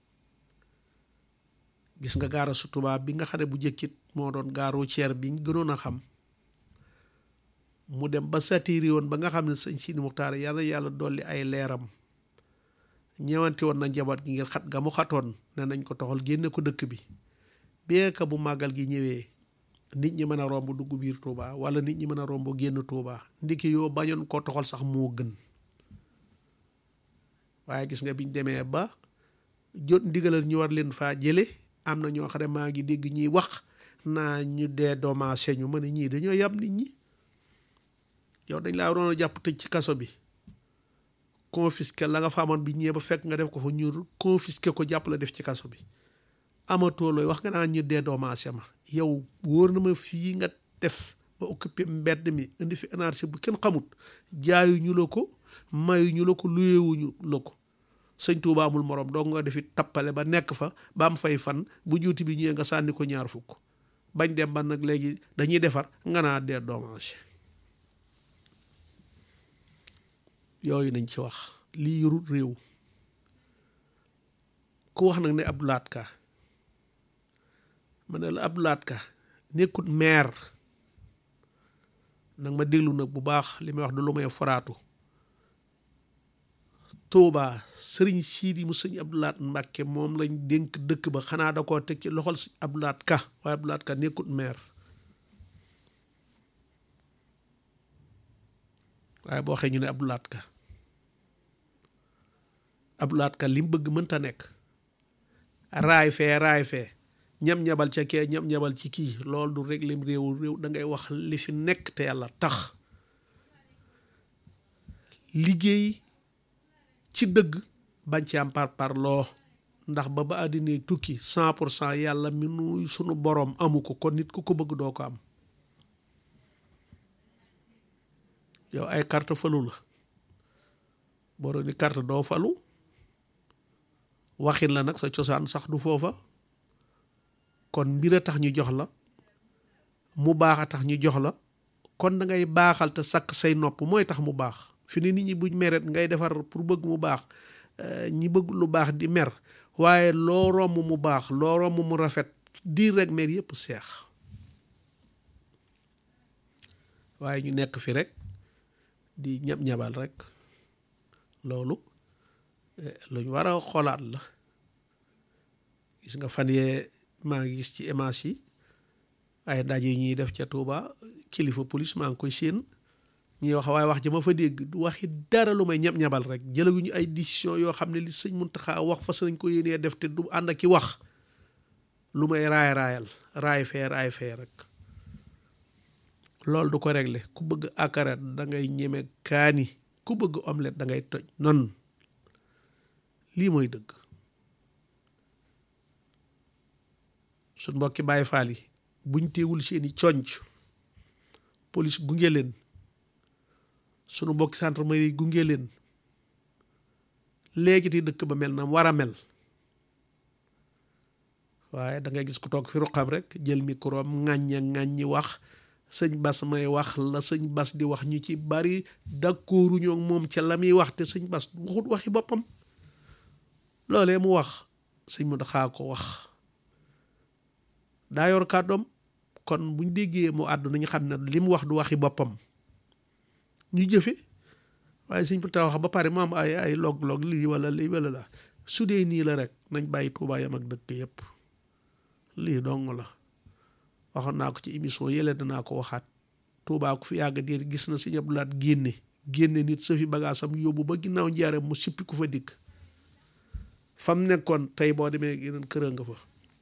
gis nga gaara su tubaab bi nga xam ne bu jëkkit moo doon gaaru ceer bi ñu gënoon a xam mu dem ba satiri woon ba nga xam ne sëñ Sidi Muxtaar yàlla yàlla dolli ay leeram ñewanti woon na njaboot gi ngir xat ga mu xatoon ne nañ ko toxal génne ko dëkk bi bien que bu màggal gi ñëwee nit ñi mën a romb dugg biir Touba wala nit ñi mën a romb génn Touba ndiki yoo bañoon koo toxal sax moo gën waaye gis nga biñ demee ba jot ndigalal ñu war leen faa jële am na ñoo xam ne maa ngi dégg ñiy wax naa ñu dee dommagé ñu ma ne ñii dañoo yab nit ñi yow dañ laa waroon a jàpp tëj ci kaso bi confisqué la nga fa amoon bi ñëwee ba fekk nga def ko fa ñu confisqué ko jàpp la def ci kaso bi amatoo looy wax nga naa ñu dee dommagé ma yow wóor na ma fii nga def ba occupé mbedd mi indi fi énergie bu kenn xamut jaayuñu la ko mayuñu la ko luyewuñu la ko sëñ Tuuba amul morom doo nga defi tappale ba nekk fa ba am fay fan bu juuti bi ñëwee nga sànni ko ñaar fukk bañ dem ba nag léegi dañuy defar nga naa dee dommage yooyu nañ ci wax lii yorut réew ku wax nag ne Abdou Lahad Ka ma ne la Abdou Lahad Ka nekkut maire nag ma déglu nag bu baax li may wax du lu may foraatu Touba sëriñ Siidi mu sëñ Abdou Lahad Mbàkke moom lañ dénk dëkk ba xanaa da koo teg ci loxol si Abdou Lahad Ka waaye Abdou Lahad Ka nekkut maire waaye boo waxee ñu ne Abdou Lahad Ka Abdou Lahad Ka li mu bëgg mënta nekk raay fee raay fee ñam ñabal ca kee ñam ñabal ci kii loolu du rek lim réewu réew da ngay wax li fi nekk te yàlla tax liggéey ci dëgg bañ ci am par par loo ndax ba ba àddina tukki cent pour cent yàlla mi nu sunu boroom amu ko kon nit ku ko bëgg doo ko am yow ay carte falu la boro ni carte doo falu waxin la nag sa cosaan sax du foofa kon mbir a tax ñu jox la mu baax a tax ñu jox la kon da ngay baaxal te sakk say nopp mooy tax mu baax fi ne nit ñi buñ meret ngay defar pour bëgg mu baax ñi bëgg lu baax di mer waaye loo romb mu baax loo romb mu rafet diir rek mer yépp seex waaye ñu nekk fi rek di ñab ñabal rek loolu luñ war a xoolaat la gis nga fan yee maa ngi gis ci image yi ay ndaje yi ñuy def ca Touba kilifa police maa ngi koy séen ñuy wax waaye wax ji ma fa dégg du waxi dara lu may ñab-ñabal rek jëlaguñu ay décision yoo xam ne li sëñ Muntaxa wax fas nañ ko yéenee def te du ànd ak i wax lu may raay raayal raay fee raay fee rek loolu du ko régler ku bëgg akaret da ngay ñeme kaani ku bëgg omelette da ngay toj non lii mooy dëgg suñ mbokki Baay Faal yi buñ teewul seeni conc police gunge leen sunu mbokki gendarmerie gunge leen léegi ti dëkk ba mel na war a mel waaye da ngay gis ku toog fi ruqam rek jël micro am ŋàñña ŋàññi wax sëñ bas may wax la sëñ bas di wax ñu ci bari d'accorduñu ak moom ca la muy wax te sëñ bas waxut waxi boppam loolee mu wax sëñ mu daxaa ko wax daa yor kàddoom kon buñ déggee mu àddu nañu xam ne li mu wax du waxi boppam ñu jëfe waaye sëñ bu ta wax ba pare mu am ay ay log-log lii wala lii wala la su dee nii la rek nañ bàyyi Tuubaa yam ak dëkk yépp lii dong la waxoon naa ko ci émission yële danaa ko waxaat Tuubaa ku fi yàgg diir gis na Sëñ Abdu Lahat génne génne nit sa fi bagaasam yóbbu ba ginnaaw njaareem mu sippi ku fa dikk fam nekkoon tey boo demee yeneen kër nga fa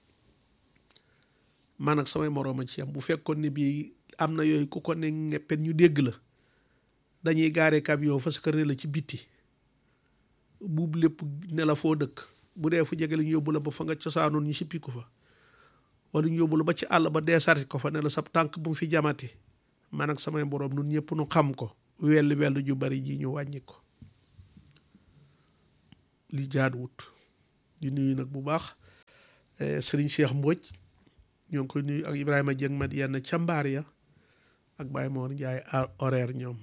man ak samay morooma ci am bu fekkoon ne bii am na yooyu ku ko ne ñeppen ñu dégg la dañuy gaare camion fa sa kër ne la ci bitti buub lépp ne la foo dëkk bu dee fu jege la ñu yóbbu la ba fa nga cosaanoon ñu sippi ko fa wala ñu yóbbu la ba ci àll ba deesarti ko fa ne la sab tànk bu mu fi jamati man ak samay moroom nun ñëpp nu xam ko welli wellu ju bari ji ñu wàññi ko li jaaduwut di nuyu nag bu baax sëriñ Cheikh Mbodj ñoo ngi koy nuyu ak Ibrahima Dieng mat yenn ca mbaar ya ak Baye Mor Ndiaye horaire ñoom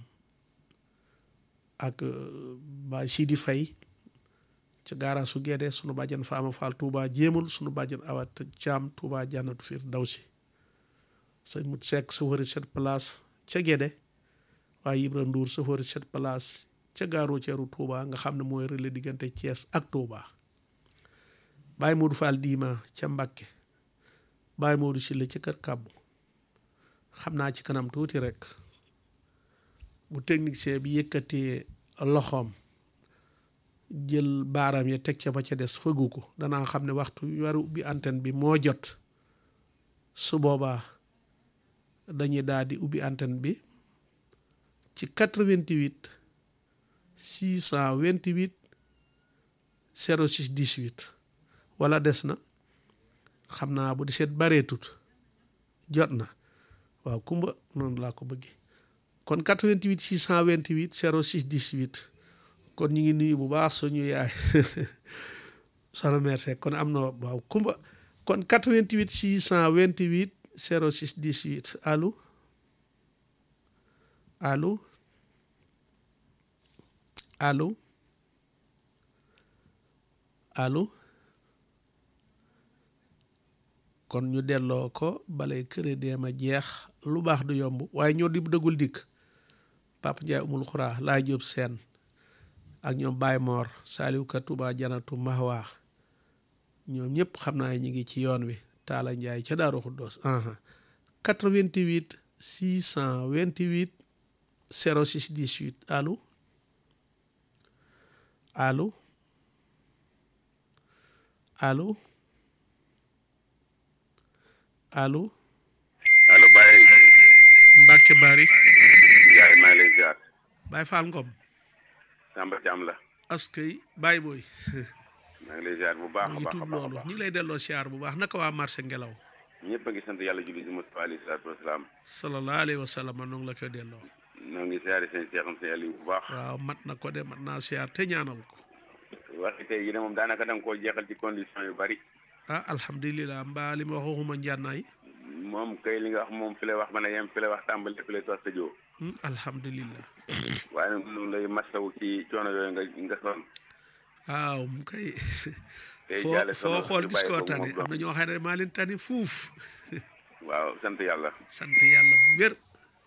ak Baye Sidi Faye ca gaara su Gédé sunu bàjjan Faama Fall Touba jéemul sunu bàjjan Awat Caam Touba jànnatu fiir daw si sëñ Mut Seck safari cette place ca Gédé waaye Ibra Ndour safari cette place ca gaaru ceeru Touba nga xam ne mooy relais diggante Thiès ak Touba Baye Modou Fall Diima ca Mbakke Baye Modou Sille ci kër kàbbu xam naa ci kanam tuuti rek bu technicien bi yëkkatee loxoom jël baaraam ya teg ca ba ca des fëggu ko danaa xam ne waxtu waru ubbi antenne bi moo jot su boobaa dañuy daal di ubbi antenne bi ci 88 628 06 18 wala des na xam naa bu di seet bareetut jot na waaw kumba noonu laa ko bëggee kon 88 628 06 18 kon ñu ngi nuyu bu baax suñu yaay soxna merci kon am na waaw kumba kon 88 628 06 18 allo allo allo allo kon ñu delloo ko balay crédit ma jeex lu baax du yomb waaye ñoo di dëggul dikk Papa Ndiaye umul xuraa laa jóob seen ak ñoom Baye Mor Saliou Ka Touba Janatu Mahwa ñoom ñëpp xam naa ñi ngi ci yoon wi Taala Ndiaye ca Daaru Xuddoos 88 628 06 18 allo allo allo allo allo Baye Mbacke Bari Ndiaye maa ngi lay ziar Baye Fall Ngom Samba Thiam la askay Baye Boy maa ngi lay ziar bu baax mu a ngi baax a tuub baax a loolu baax ñu ngi lay delloo siyaar bu baax naka waa marché ngelaw ñëpp a ngi sant yàlla julli si Mustafa alayhi salaatu wasalaam sallallahu alayhi wa sallam noo ngi la koy delloo noo ngi siyaare seen seexam seen Aliou bu baax waaw mat na ko de mat naa siyaar te ñaanal ko waxi tey yi ne moom daanaka da nga koo jeexal ci condition yu bari ah alhamdulilah mbaa li ma wax waxuma njànnaay moom kay li nga wax moom fi lay wax mën a yem fi lay wax tàmbali fi lay tos tëjoo Hmm, alhamdulilah waaye nag noonu lay masawu ci coono yooyu nga nga sonn waaw mu koy tey foo jaale foo sonn xool ñu gis bàyyi koo ko tane moom am na ñoo xam ne maa leen tane fuuf waaw sant yàlla sant yàlla bu wér